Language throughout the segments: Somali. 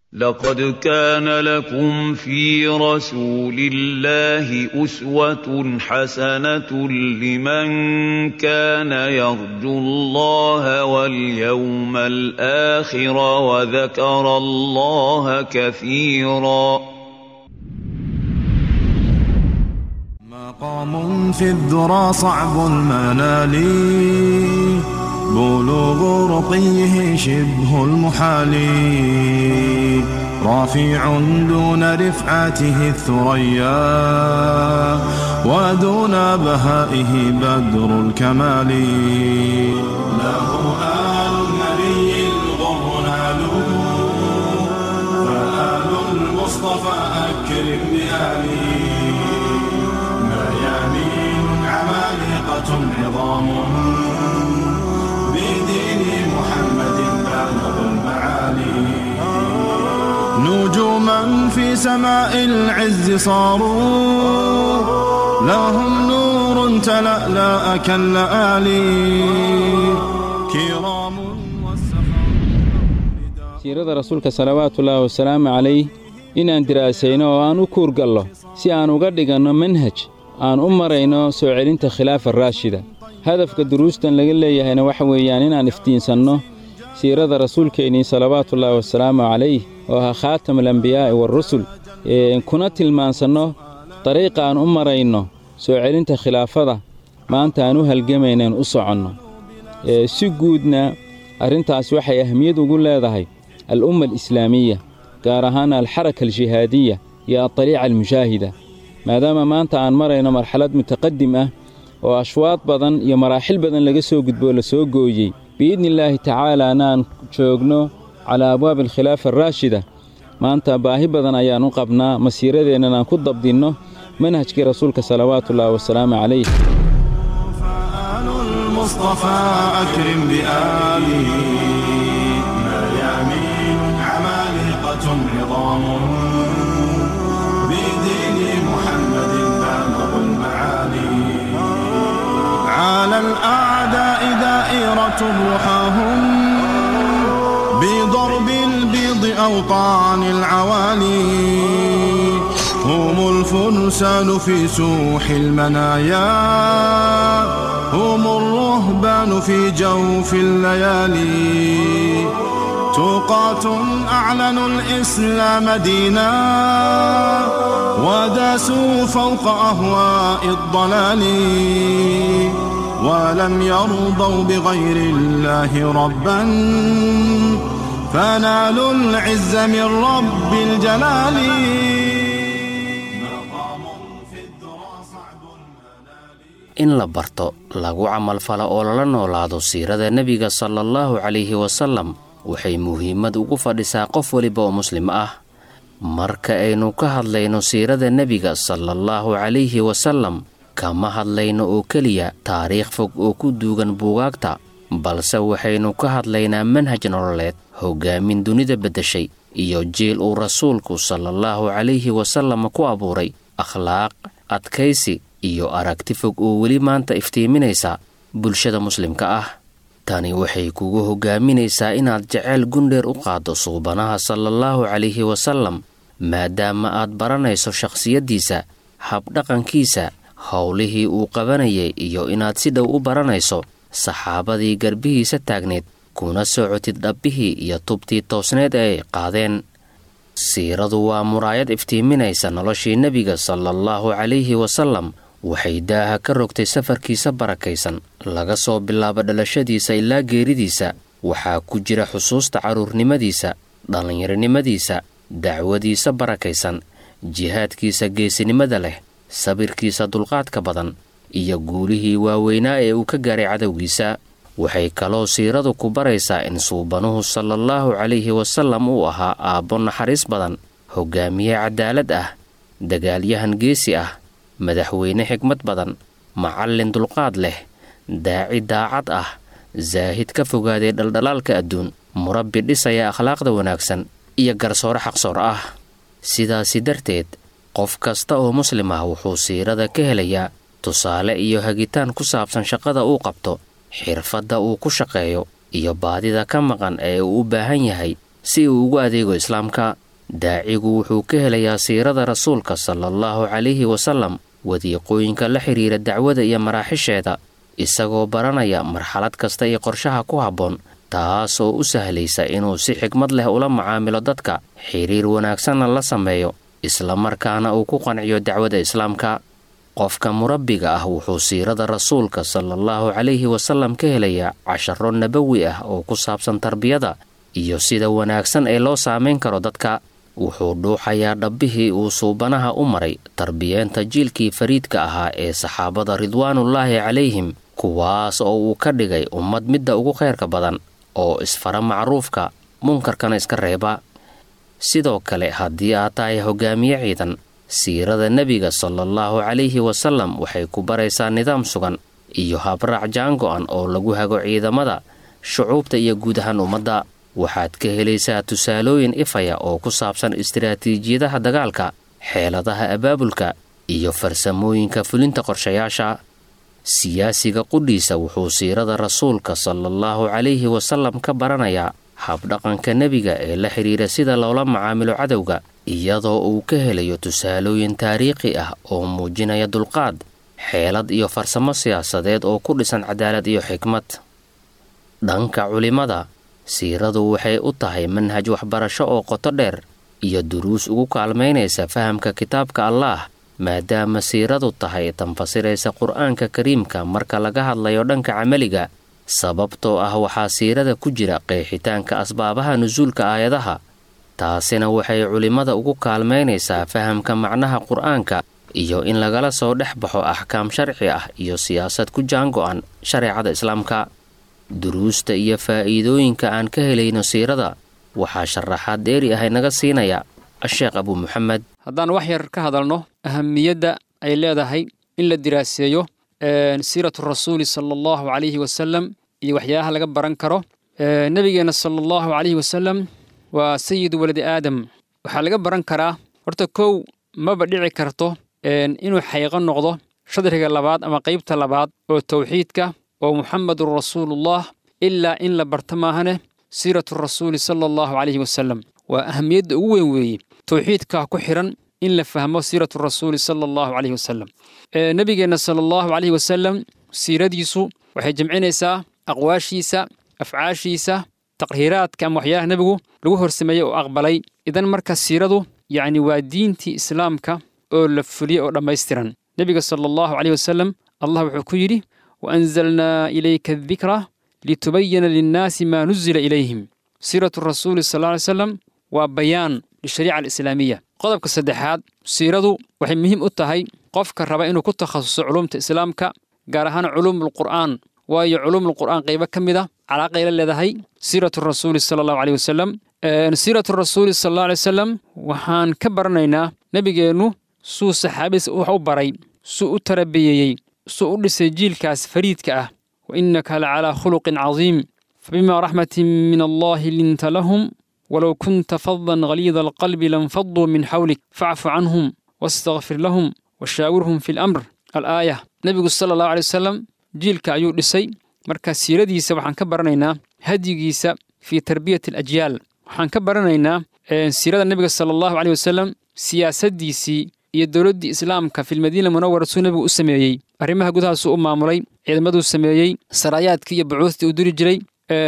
لقد كان لكم في رسول الله أسوة حسنة لمن كان يرجو الله واليوم الآخر وذكر الله كثيرا مقام في الذرى صعب المنال بلوغ رقيه شبه المحال رافع دون رفعته الثريا ودون بهائه بدر الكمال له آل النبي الغر نالوا فآل المصطفى أكرم بآله ميامين عمالقة عظام بدين محمد بالغ المعالي نجوما في سماء العز صاروا لهم نور تلألأ كاللآلي كرام siirada rasuulka salawaatullaahi wasalaamu calayh inaan diraasayno oo aan u kuurgallo si aan uga dhiganno manhaj aan u marayno soo celinta khilaafa raashida hadafka duruustan laga leeyahayna waxa weeyaan inaan iftiinsanno siirada rasuulkeennii salawaatullaahi wasalaamu calayh oo ahaa khaatamulambiyaa'i waarusul kuna tilmaansanno dariiqa aan u marayno soo celinta khilaafada maanta aan u halgamaynaan u soconno si guudna arrintaas waxay ahmiyad ugu leedahay al'umma alislaamiya gaar ahaan alxaraka aljihaadiya iyo adariica almushaahida maadaama maanta aan marayno marxalad mutaqadim ah oo ashwaad badan iyo maraaxil badan laga soo gudboo la soo gooyey biidnillaahi tacaalaana aan joogno calaa abwaabi alkhilaafa araashida maanta baahi badan ayaan u qabnaa masiiradeennan aan ku dabdinno manhajkii rasuulka salawaatullaahi wasalaamu calayh فآل المصطفى أكرم بآله ميامين عمالقة عظام بدين محمد بالغ المعالي على الأعداء دائرة رحاهم بضرب البيض أوطان العوالي هم الفرسان في سوح المنايا هم الرهبان في جوف الليالي توقات أعلنوا الإسلام دينا وداسوا فوق أهواء الضلال ولم يرضوا بغير الله ربا فنالوا العز من رب الجلال in la barto lagu camalfalo oo lala noolaado siirada nebiga sala allahu calayhi wasallam waxay muhiimad ugu fadhisaa qof weliba oo muslim ah marka aynu ka hadlayno siirada nebiga sala allahu calayhi wasallam kama hadlayno oo keliya taariikh fog oo ku duugan buugaagta balse waxaynu ka hadlaynaa manhaj nololeed hoggaamin dunida beddeshay iyo jiil uu rasuulku salaallahu calayhi wasallam ku abuuray akhlaaq adkaysi iyo aragti fog oo weli maanta iftiiminaysa bulshada muslimka ah tani waxay kugu hoggaaminaysaa inaad jeceyl gundheer u qaaddo suubanaha salaallahu calayhi wasallam maadaama aad baranayso shakhsiyaddiisa habdhaqankiisa howlihii uu qabanayay iyo inaad si dhow u baranayso saxaabadii garbihiisa taagneed kuna socotid dhabbihii iyo tubtii toosneed ee ay qaadeen siiradu waa muraayad iftiiminaysa noloshii nebiga salaallahu calayhi wasallam waxay daaha ka rogtay safarkiisa barakaysan laga soo bilaabo dhalashadiisa ilaa geeridiisa waxaa ku jira xusuusta carruurnimadiisa dhallinyaronimadiisa dacwadiisa barakaysan jihaadkiisa geesinimada leh sabirkiisa dulqaadka badan iyo guulihii waaweynaa ee uu ka gaaray cadowgiisa waxay kaloo siiradu ku baraysaa in suubanuhu salaallahu calayhi wasallam uu ahaa aabbo naxariis badan hoggaamiye cadaalad ah dagaalyahan geesi ah madaxweyne xigmad badan macallin dulqaad leh daaci daacad ah zaahid ka fogaaday dhaldhalaalka adduun murabbi dhisaya akhlaaqda wanaagsan iyo garsoore xaqsoor ah sidaasi darteed qof kasta oo muslim ah wuxuu siirada ka helayaa tusaale iyo hagitaan ku saabsan shaqada uu qabto xirfadda uu ku shaqeeyo iyo baadida ka maqan ee uu u baahan yahay si uu ugu adeego islaamka daacigu wuxuu ka helayaa siirada rasuulka sala allahu calayhi wasallam wadiiqooyinka la xidhiira dacwada iyo maraaxisheeda isagoo baranaya marxalad kasta iyo qorshaha ku habboon taas oo u sahlaysa inuu si xigmad leh ula macaamilo dadka xiriir wanaagsanna la sameeyo islamarkaana uu ku qanciyo dacwada islaamka qofka murabbiga ah wuxuu siirada rasuulka sala allahu calayhi wasallam ka helayaa casharo nabawi ah oo ku saabsan tarbiyada iyo sida wanaagsan ee loo saamayn karo dadka wuxuu dhuuxayaa dhabbihii uu suubanaha u maray tarbiyeenta jiilkii fariidka ahaa ee saxaabada ridwaanullaahi calayhim kuwaas oo uu ka dhigay ummad midda ugu khayrka badan oo isfara macruufka munkarkana iska reeba sidoo kale haddii aad tahay hogaamiye ciidan siirada nebiga sala allahu calayhi wasallam waxay ku baraysaa nidaam sugan iyo habraac jaango-an oo lagu hago ciidamada shucuubta iyo guud ahaan ummadda waxaad ka helaysaa tusaalooyin ifaya oo ku saabsan istiraatiijiyadaha dagaalka xeeladaha abaabulka iyo farsamooyinka fulinta qorshayaasha siyaasiga qudhiisa wuxuu siirada rasuulka sala allahu calayhi wasallam ka baranayaa habdhaqanka nebiga ee la xidhiira sida loola macaamilo cadowga iyadoo uu ka helayo tusaalooyin taariikhi ah oo muujinaya dulqaad xeelad iyo farsamo siyaasadeed oo ku dhisan cadaalad iyo xikmad dhanka culimmada siiradu waxay u tahay manhaj waxbarasho oo qoto dheer iyo duruus ugu kaalmaynaysa fahamka kitaabka allaah maadaama siiradu tahay tanfasiraysa qur-aanka kariimka marka laga hadlayo dhanka camaliga sababtoo ah waxaa siirada ku jira qeexitaanka asbaabaha nusuulka aayadaha taasina waxay culimmada ugu kaalmaynaysaa fahamka macnaha qur-aanka iyo in lagala soo dhex baxo axkaam sharci ah iyo siyaasad ku jaango-an shareecada islaamka duruusta iyo faa'iidooyinka aan ka helayno siirada waxaa sharaxaad dheeri ah inaga siinaya asheekh abuu muxamed haddaan wax yar ka hadalno ahamiyadda ay leedahay in la diraaseeyo siiratu rasuuli sala allahu calayhi wasalam iyo waxyaabaha laga baran karo nebigeenna sala allahu calayhi wasalam waa sayidu waladi aadam waxaa laga baran karaa horta kow maba dhici karto inuu xayqo noqdo shadriga labaad ama qaybta labaad oo tawxiidka oo muxamedun rasuulullah ilaa in la barto maahane siiratu rasuuli sala allahu calayhi wasalam waa ahamiyadda ugu weyn weeye tawxiidkaa ku xidhan in la fahmo siiratu rasuuli sala allahu calayhi wasalam nebigeenna sala allahu calayhi wasalam siiradiisu waxay jamcinaysaa aqwaashiisa afcaashiisa taqhiraadka ama waxyaalaha nebigu lagu horsameeyey oo aqbalay idan marka siiradu yacni waa diintii islaamka oo la fuliyey oo dhammaystiran nebiga sala allahu calayhi wasalam allah wuxuu ku yidhi waanzalnaa ilayka adikra litubayana linnaasi maa nuzila ilayhim siiratu rasuuli sal lla ly slam waa bayaan lishariica alislaamiya qodobka saddexaad siiradu waxay muhiim u tahay qofka raba inuu ku takhasuso culumta islaamka gaar ahaan culuumulqur'aan waayo culuumulqur'aan qaybo ka mid a calaaqay la leedahay siiratu rasuuli sala allahu caleyh wasalam siiratu rasuuli sala allahu alay wasalam waxaan ka baranaynaa nebigeennu suu saxaabadiisa wax u baray suu u tarabiyeeyey suu u dhisay jiilkaas fariidka ah wa innaka la calaa khuluqin cadiim fabima raxmatin min allahi linta lahum walow kunta fadan haliida alqalbi lanfaduu min xawlik facfu canhum wastakfir lahum washaawirhum fi lamr alaaya nebigu sala allahu alay wasalam jiilka ayuu dhisay marka siiradiisa waxaan ka baranaynaa hadyigiisa fii tarbiyati alajyaal waxaan ka baranaynaa siirada nebiga sala allahu caleyh wasalam siyaasaddiisii iyo dowladdii islaamka filmadiina munawara suu nebigu u sameeyey arrimaha gudahaasuu u maamulay ciidamaduu sameeyey saraayaadkii iyo bucuustii uu diri jiray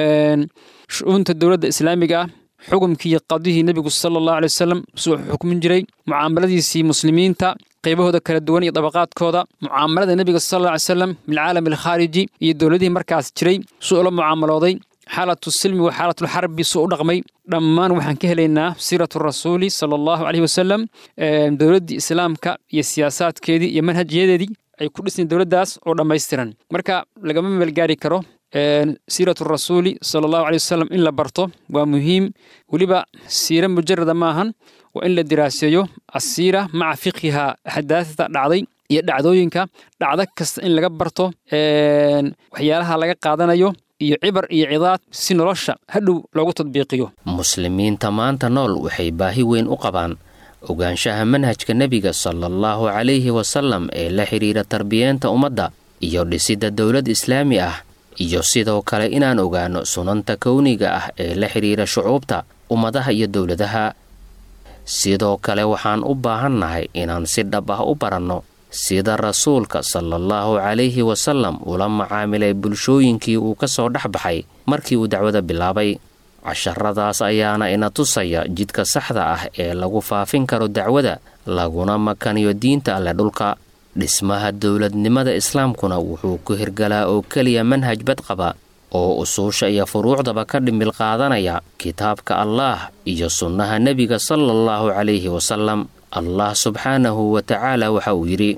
shu'uunta dowladda islaamiga ah xukumkii qadihii nebigu sala allahu alay wasalam suu xukmin jiray mucaamaladiisii muslimiinta qaybahooda kala duwan iyo dabaqaadkooda mucaamalada nebiga sal alla alay slam bilcaalam alkhaariji iyo dowladihii markaas jiray suu ula mucaamalooday xaalatu silmi wa xaalatulxarbi suu u dhaqmay dhammaan waxaan ka helaynaa siiratu rasuuli sala allahu caleyhi wasalam dowladdii islaamka iyo siyaasaadkeedii iyo manhajyadeedii ay ku dhisnayn dowladdaas oo dhammaystiran marka lagama meelgaari karo siiratu rasuuli sala allahu aley wasalam in la barto waa muhiim weliba siira mujarada maahan waa in la diraaseeyo asiira maca fiqhiha axdaasda dhacday iyo dhacdooyinka dhacdo kasta in laga barto waxyaalaha laga qaadanayo iyo cibar iyo cidaad si nolosha hadhow loogu tadbiiqiyo muslimiinta maanta nool waxay baahi weyn u qabaan ogaanshaha manhajka nebiga sala allahu calayhi wasalam ee la xidhiira tarbiyeenta ummadda iyo dhisidda dowlad islaami ah iyo sidoo kale inaan ogaanno sunanta kowniga ah ee la xidhiira shucuubta ummadaha iyo dowladaha sidoo kale waxaan u baahannahay inaan si dhab ah u baranno sida rasuulka salaallahu calayhi wasallam ula macaamilay bulshooyinkii uu ka soo dhex baxay markii uu dacwada bilaabay casharadaas ayaana ina tusaya jidka saxda ah ee lagu faafin karo dacwada laguna makaniyo diinta alle dhulka dhismaha dowladnimada islaamkuna wuxuu ku hirgalaa oo keliya manhaj badqaba oo usuusha iyo furuucdaba ka dhimbil qaadanaya kitaabka allaah iyo sunnaha nebiga sala allahu calayhi wasalam allah subxaanahu wa tacaala waxa uu yidhi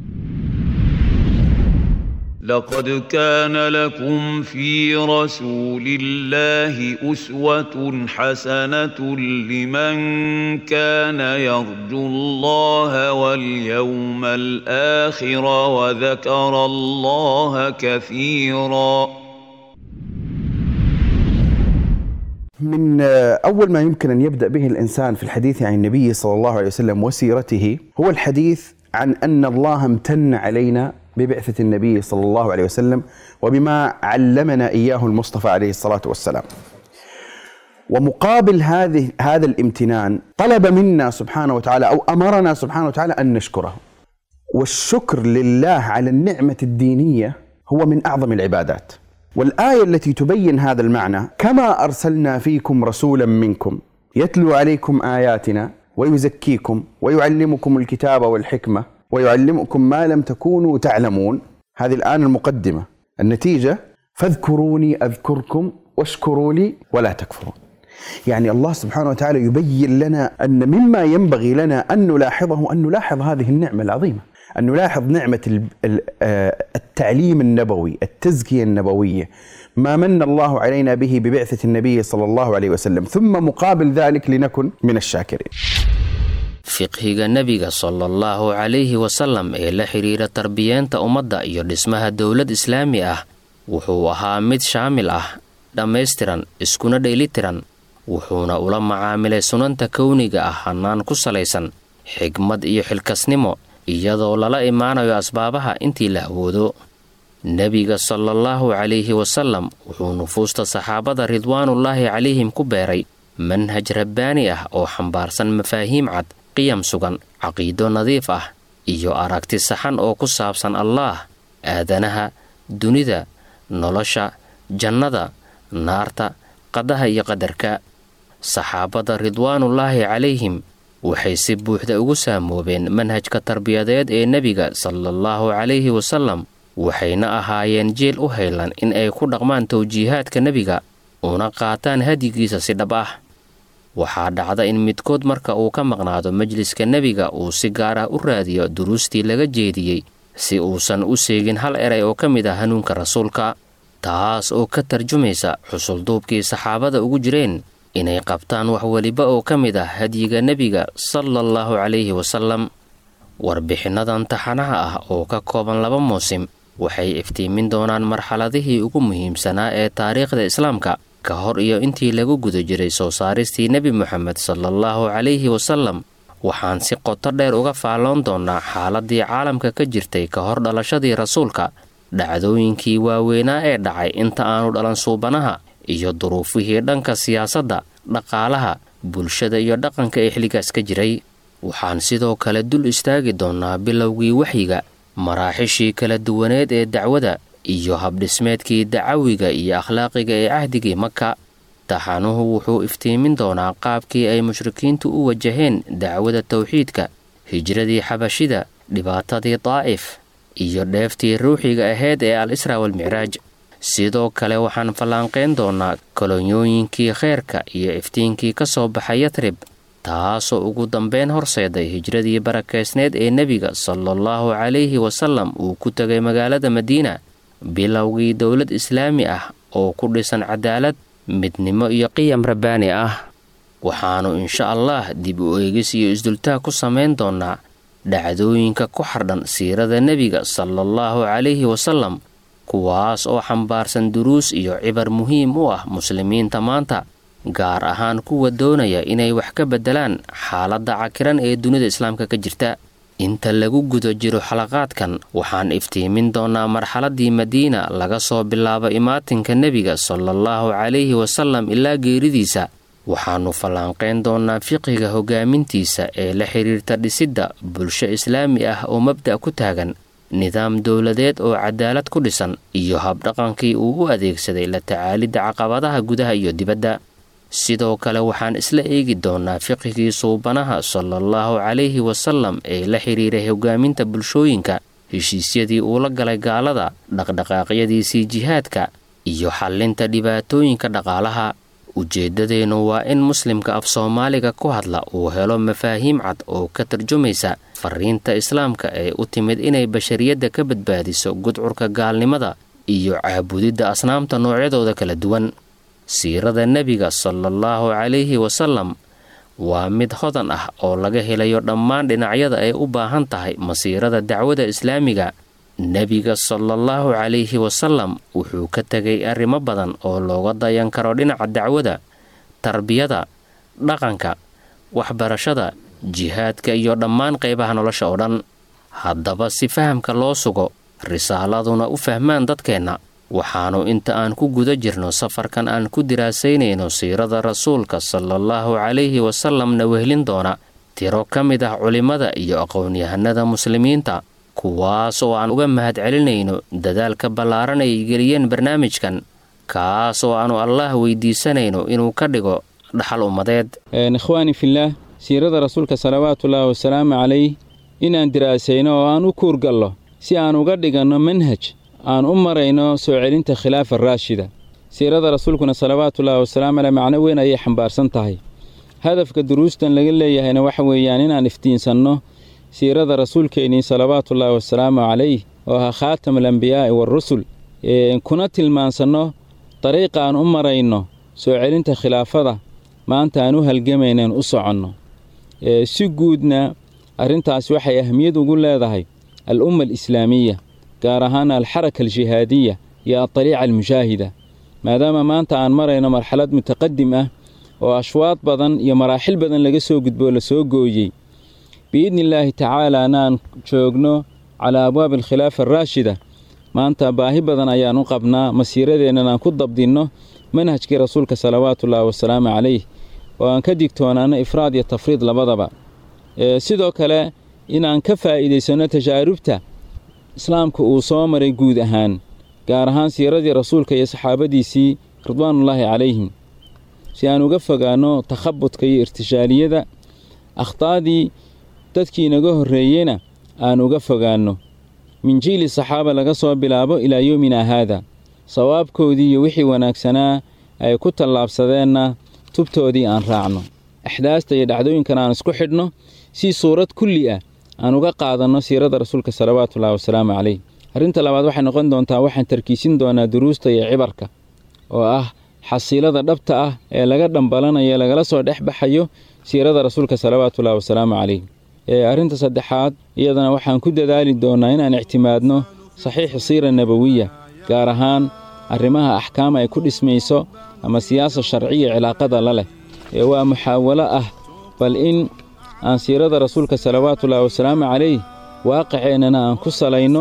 لقد كان لكم في رسول الله أسوة حسنة لمن كان يرجو الله واليوم الآخر وذكر الله كثيرا من أول ما يمكن أن يبدأ به الإنسان في الحديث عن النبي صلى الله عليه وسلم وسيرته هو الحديث عن أن الله امتن علينا ببعثة النبي صلى الله عليه وسلم وبما علمنا إياه المصطفى عليه الصلاة والسلام ومقابل هذه هذا الامتنان طلب منا سبحانه وتعالى أو أمرنا سبحانه وتعالى أن نشكره والشكر لله على النعمة الدينية هو من أعظم العبادات والآية التي تبين هذا المعنى كما أرسلنا فيكم رسولا منكم يتلو عليكم آياتنا ويزكيكم ويعلمكم الكتاب والحكمة ويعلمكم ما لم تكونوا تعلمون هذه الآن المقدمة النتيجة فاذكروني أذكركم واشكروا لي ولا تكفرون يعني الله سبحانه وتعالى يبين لنا أن مما ينبغي لنا أن نلاحظه أن نلاحظ هذه النعمة العظيمة أن نلاحظ نعمة التعليم النبوي التزكية النبوية ما من الله علينا به ببعثة النبي صلى الله عليه وسلم ثم مقابل ذلك لنكن من الشاكرين fiqhiga nebiga sala allahu calayhi wasalam ee la xidhiira tarbiyeenta ummadda iyo dhismaha dowlad islaami ah wuxuu ahaa mid shaamil ah dhammaystiran iskuna dheelitiran wuxuuna ula macaamilay sunanta kowniga ah hannaan ku salaysan xigmad iyo xilkasnimo iyadoo lala imaanayo asbaabaha intii la awoodo nebiga salaallahu calayhi wasalam wuxuu nufuusta saxaabada ridwaanullaahi calayhim ku beeray manhaj rabbaani ah oo xambaarsan mafaahiim cad qiyam sugan caqiido nadiif ah iyo aragti saxan oo ku saabsan allaah aadanaha dunida nolosha jannada naarta qadaha iyo qadarka saxaabada ridwaanullaahi calayhim waxay si buuxda ugu saamoobeen manhajka tarbiyadeed ee nebiga salaallahu calayhi wasalam waxayna ahaayeen jeel u haylan in ay ku dhaqmaan tawjiihaadka nebiga una qaataan hadyigiisa si dhab ah waxaa dhacda in midkood marka uu ka maqnaado majliska nebiga uu si gaar ah u raadiyo duruustii laga jeediyey si uusan u seegin hal eray oo ka mid ah hanuunka rasuulka taas oo ka tarjumaysa xusulduubkii saxaabada ugu jireen inay qabtaan wax weliba oo ka mid ah hadyiga nebiga sala allahu calayhi wasalam warbixinnadan taxanaha ah oo ka kooban laba muusim waxay iftiimin doonaan marxaladihii ugu muhiimsanaa ee taariikhda islaamka ka hor iyo intii lagu guda jiray soo saaristii nebi moxamed salaallahu calayhi wasalam waxaan si qoto dheer uga faalloon doonnaa xaaladii caalamka ka jirtay ka hor dhalashadii rasuulka dhacdooyinkii waaweynaa ee dhacay inta aanu dhalan suubanaha iyo duruufihii dhanka siyaasadda dhaqaalaha bulshada iyo dhaqanka ee xilligaas ka jiray waxaan sidoo kale dul istaagi doonnaa bilowgii waxyiga maraaxishii kala duwaneed ee dacwada iyo habdhismeedkii dacawiga iyo akhlaaqiga ee cahdigii maka taxanuhu wuxuu iftiimin doonaa qaabkii ay mushrikiintu u wajaheen dacwada tawxiidka hijradii xabashida dhibaatadii daa'if iyo dheeftii ruuxiga ahayd ee al israa walmicraaj sidoo kale waxaan fallaanqayn doonaa kolonyooyinkii kheyrka iyo iftiinkii ka soo baxay yatrib taasoo ugu dambeyn horseeday hijradii barakaysneed ee nebiga salaallahu calayhi wasalam uu ku tegay magaalada madiina bilowgii dowlad islaami ah oo ku dhisan cadaalad midnimo iyo qiyam rabbaani ah waxaannu insha allah dib u eegis iyo isdultaag ku samayn doonnaa dhacdooyinka ku xardhan siirada nebiga salaallahu calayhi wasalam kuwaas oo xambaarsan duruus iyo cibar muhiim u ah muslimiinta maanta gaar ahaan kuwa doonaya inay wax ka beddelaan xaaladda cakiran ee dunida islaamka ka jirta inta lagu guda jiro xalaqaadkan waxaan iftiimin doonnaa marxaladdii madiina laga soo bilaabo imaatinka nebiga salaallahu calayhi wasallam ilaa geeridiisa waxaannu fallaanqayn doonnaa fiqiga hogaamintiisa ee la xidhiirta dhisidda bulsho islaami ah oo mabda' ku taagan nidaam dowladeed oo cadaalad ku dhisan iyo habdhaqankii uu u adeegsaday la tacaalidda caqabadaha gudaha iyo dibadda sidoo kale waxaan isla eegi doonnaa fiqigii suubanaha salaallahu calayhi wasallam ee la xidhiiray hogaaminta bulshooyinka heshiisyadii uu la galay gaalada dhaqdhaqaaqyadiisii jihaadka iyo xallinta dhibaatooyinka dhaqaalaha ujeeddadeennu waa in muslimka af soomaaliga ku hadla uu helo mafaahiim cad oo ka tarjumaysa fariinta islaamka ee u timid inay bashariyadda ka badbaadiso gudcurka gaalnimada iyo caabudidda asnaamta noocyadooda kala duwan siirada nebiga salaallahu calayhi wasallam waa mid hodan ah oo laga helayo dhammaan dhinacyada ay u baahan tahay masiirada dacwada islaamiga nebiga salaallahu calayhi wasallam wuxuu ka tegay arrimo badan oo looga dayan karo dhinaca dacwada tarbiyada dhaqanka waxbarashada jihaadka iyo dhammaan qaybaha nolosha oo dhan haddaba si fahamka loo sugo risaaladuna u fahmaan dadkeenna waxaannu inta aan ku guda jirno safarkan aan ku diraasaynayno siirada rasuulka salaallahu calayhi wasallamna wehlin doona tiro ka mid ah culimmada iyo aqoon-yahanada muslimiinta kuwaas oo aan uga mahadcelinayno dadaalka ballaaran ay geliyeen barnaamijkan kaas oo aannu allaah weydiisanayno inuu ka dhigo dhaxal ummadeed ikhwaani fillaah siirada rasuulka salawaatullaahi wasalaamu calayh inaan diraasayno oo aan u kuurgallo si aan uga dhiganno manhaj aan u marayno soo celinta khilaafa raashida siirada rasuulkuna salawaatullaahi wasalaamu caleyh macno weyn ayay xambaarsan tahay hadafka duruustan laga leeyahayna waxa weeyaan inaan iftiinsanno siirada rasuulkeennii salawaatullaahi wasalaamu calayh oo ahaa khaatam alambiyaa'i waarusul kuna tilmaansanno dariiqa aan u marayno soo celinta khilaafada maanta aan u halgamaynaen u soconno si guudna arrintaas waxay ahmiyad ugu leedahay al umma alislaamiya gaar ahaan alxaraka aljihaadiya iyo adariica almushaahida maadaama maanta aan marayno marxalad mutaqadim ah oo ashwaad badan iyo maraaxil badan laga soo gudboo la soo gooyey biidni illaahi tacaalaana aan joogno calaa abwaabi alkhilaafa araashida maanta baahi badan ayaan u qabnaa masiiradeennan aan ku dabdinno manhajkii rasuulka salawaatullaahi wasalaamu calayh oo aan ka digtoonaano ifraad iyo tafriid labadaba sidoo kale inaan ka faa'iidaysanno tajaarubta islaamka uu soo maray guud ahaan gaar ahaan siiradii rasuulka iyo saxaabadiisii ridwaanullaahi calayhim si aan uga fogaanno takhabudka iyo irtishaaliyada akhtaadii dadkii inaga horreeyeyna aan uga fogaanno min jiili saxaaba laga soo bilaabo ilaa yowminaa haada sawaabkoodii iyo wixii wanaagsanaa ay ku tallaabsadeenna tubtoodii aan raacno axdaasta iyo dhacdooyinkan aan isku xidhno si suurad kulli ah aan uga qaadanno siirada rasuulka salawaatullaahi wasalaamu calayh arrinta labaad waxay noqon doontaa waxaan tarkiisin doonaa duruusta iyo cibarka oo ah xasiilada dhabta ah ee laga dhambalanayo lagala soo dhex baxayo siirada rasuulka salawaatullaahi wasalaamu calayh arrinta saddexaad iyadana waxaan ku dadaali doonnaa inaan ictimaadno saxiixi siira nebawiya gaar ahaan arrimaha axkaama ay ku dhismayso ama siyaasa sharciya cilaaqada la leh ee waa muxaawalo ah bal in aan siirada rasuulka salawaatullaahi wasalaamu calayh waaqiceennana aan ku salayno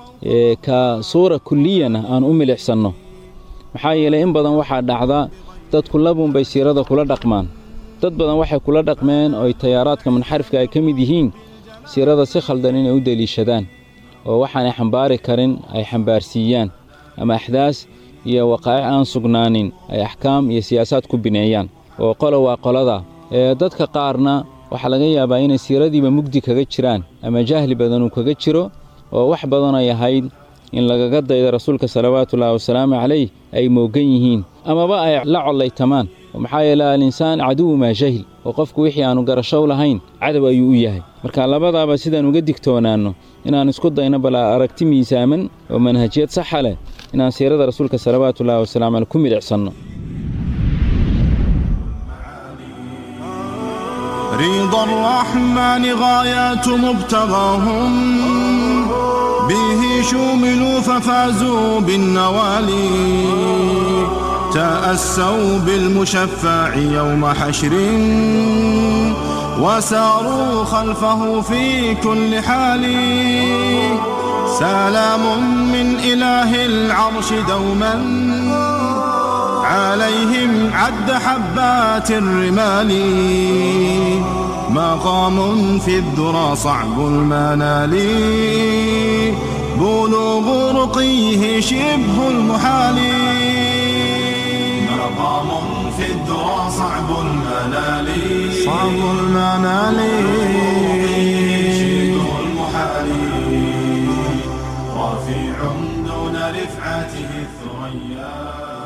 ka suura kulliyana aan u milixsanno maxaa yeelay in badan waxaa dhacda dadku labuunbay siirada kula dhaqmaan dad badan waxay kula dhaqmeen oo tayaaraadka munxarifka ay ka mid yihiin siirada si khaldan inay u deliishadaan oo waxaanay xambaari karin ay xambaarsiiyaan ama axdaas iyo waqaa'ic aan sugnaanin ay axkaam iyo siyaasaad ku bineeyaan oo qolo waa qolada ee dadka qaarna waxaa laga yaabaa inay siiradiiba mugdi kaga jiraan ama jahli badan uu kaga jiro oo wax badan ay ahayd in lagaga dayda rasuulka salawaatullaahi wasalaamu calayh ay moogan yihiin amaba ay la collaytamaan maxaa yeele alinsaan caduwu maa jahil oo qofku wixii aannu garashow lahayn cadow ayuu u yahay marka labadaaba sidaan uga digtoonaanno inaan isku dayno bal aragti miisaaman oo manhajiyad saxa leh inaan siirada rasuulka salawaatullaahi wasalamu caleyh ku midhicsanno رضا الرحمن غايات مبتغاهم به شوملوا ففازوا بالنوالي تأسوا بالمشفع يوم حشر وساروا خلفه في كل حال سلام من إله العرش دوما عليهم عد حبات الرمال مقام في الذرى صعب المنال بلوغ رقيه شبه المحال مقام في الذرى صعب المنال صعب المنال شبه المحال رفيع دون رفعته الثريا